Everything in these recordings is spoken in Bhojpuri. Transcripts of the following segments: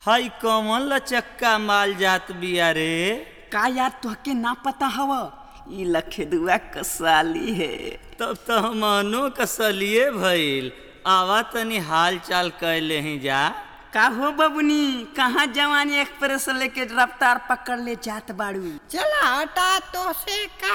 हई कौन लचक्का माल जात बिया रे का यार तुहके ना पता हव ई लखेदुआ कसाली है तब तो हमनो कसलिए भइल आवा तनी हाल चाल कैले ही जा का हो बबुनी कहाँ जवानी एक्सप्रेस लेके रफ्तार पकड़ ले जात बाड़ू चला हटा तो से का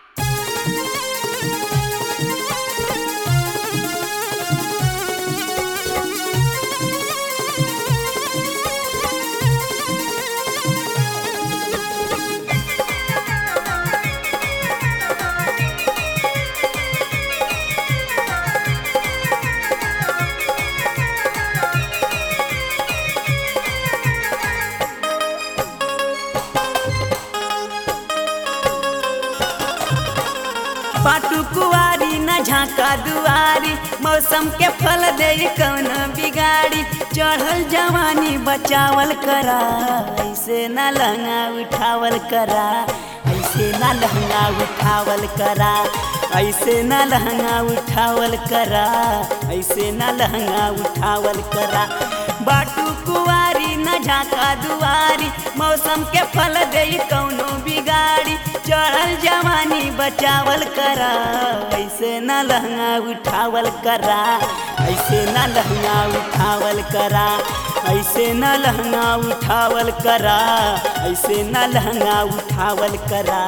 पाटू कुआरी न झाका दुआरी मौसम के फल दे कौन बिगाड़ी चढ़ल जवानी बचावल करा ऐसे न लहंगा उठावल करा ऐसे न लहंगा उठावल करा ऐसे न लहंगा उठावल करा ऐसे न लहंगा उठावल करा बाटू कुआरी न झाका दुआरी मौसम के फल दे कौनो बिगाड़ी चढ़ल जवानी बचावल करा ऐसे न लहंगा उठावल करा ऐसे न लहंगा उठावल करा ऐसे न लहंगा उठावल करा ऐसे न लहंगा उठावल करा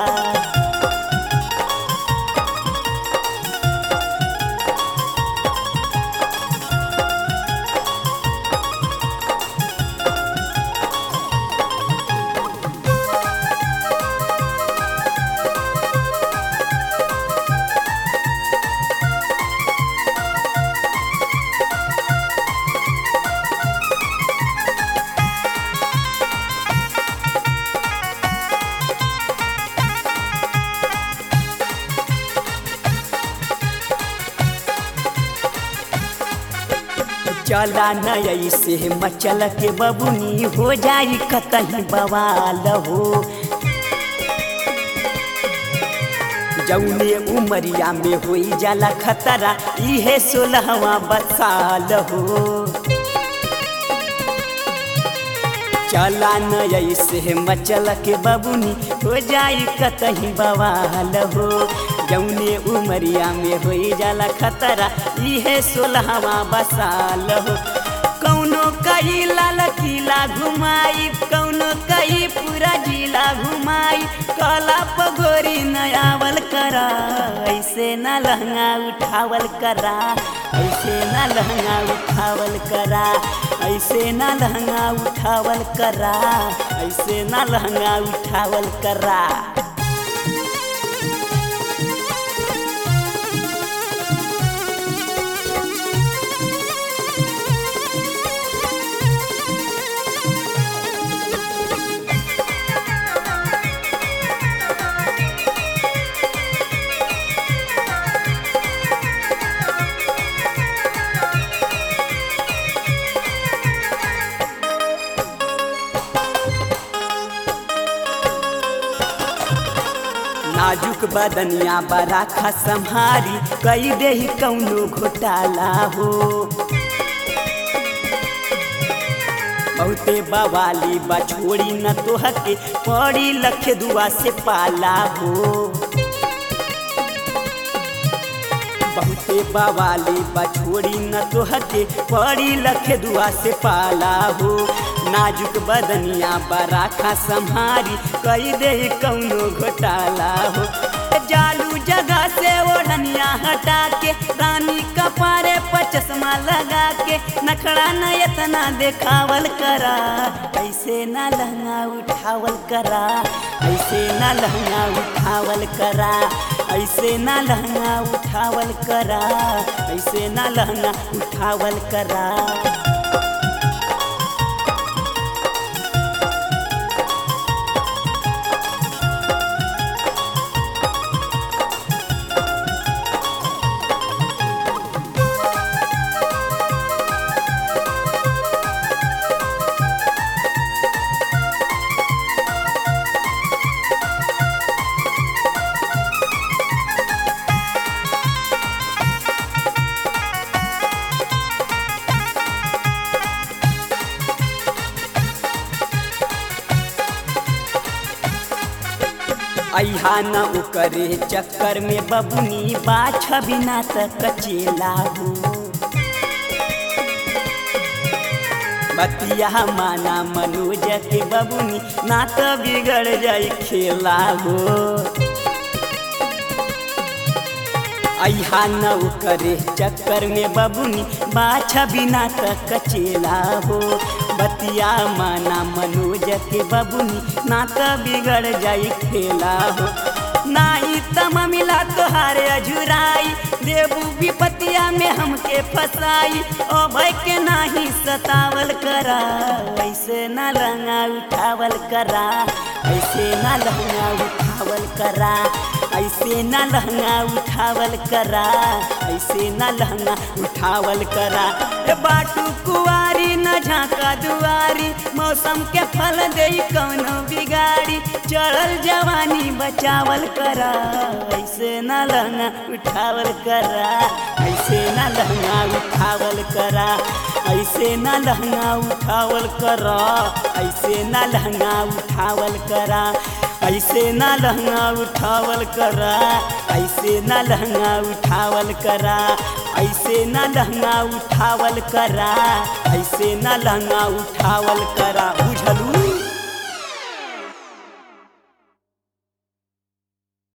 चला न ऐसे मचल के बबुनी हो जाई कतही बवाल हो जौने उमरिया में होई जाला खतरा इहे सोलहवा बसाल हो चला न ऐसे मचल के बबुनी हो जाई कतही बवाल हो जौने उमरिया में होई जाला खतरा इहे सोलहवा बसाल हो कौनो कई लाल किला घुमाई कौनो कई पूरा जिला घुमाई कला पगोरी नयावल करा ऐसे न लहंगा उठावल करा ऐसे न लहंगा उठावल करा ऐसे न लहंगा उठावल करा ऐसे न लहंगा उठावल करा नाजुक बदनिया बराखा संहारी कई दे कौनो घोटाला हो बहुते बवाली बछोड़ी न तोहके पड़ी लखे दुआ से पाला हो बहुते बवाली बछोड़ी न तोहके पड़ी लखे दुआ से पाला हो नाजुक बदनिया बराखा संहारी कई दे कौनो घोटाला हो जालू जगह से ओढ़निया हटा के रानी कपारे पर चश्मा लगा के नखड़ा न इतना देखावल करा ऐसे न लहंगा उठावल करा ऐसे न लहंगा उठावल करा ऐसे न लहंगा उठावल करा ऐसे न लहंगा उठावल करा अहा न ओकरे चक्कर में बबुनी बाछ बिना तक कचेला हो बतिया माना मनोज के बबुनी ना तो बिगड़ जाई खेला हो अहा न करे चक्कर में बबुनी बाछा बिना तक कचेला हो बतिया माना मनोज के बबुनी ना तो बिगड़ जाई खेला हो नाही तम मिला तोहारे अझुराई देबू विपतिया में हमके फसाई ओ भाई के नाही सतावल करा ऐसे ना लहंगा उठावल करा ऐसे ना लहंगा उठावल करा ऐसे ना लहंगा उठावल करा ऐसे ना लहंगा उठावल करा ए बाटू कुआरी न झाका दुआरी मौसम के फल दे कौनो बिगाड़ी चढ़ल जवानी बचावल करा ऐसे ना लहंगा उठावल करा ऐसे ना लहंगा उठावल करा ऐसे ना लहंगा उठावल करा ऐसे ना लहंगा उठावल करा ऐसे ना लहंगा उठावल करा ऐसे ना लहंगा उठावल करा ऐसे ना लहंगा उठावल करा ऐसे ना लहंगा उठावल करा बुझलू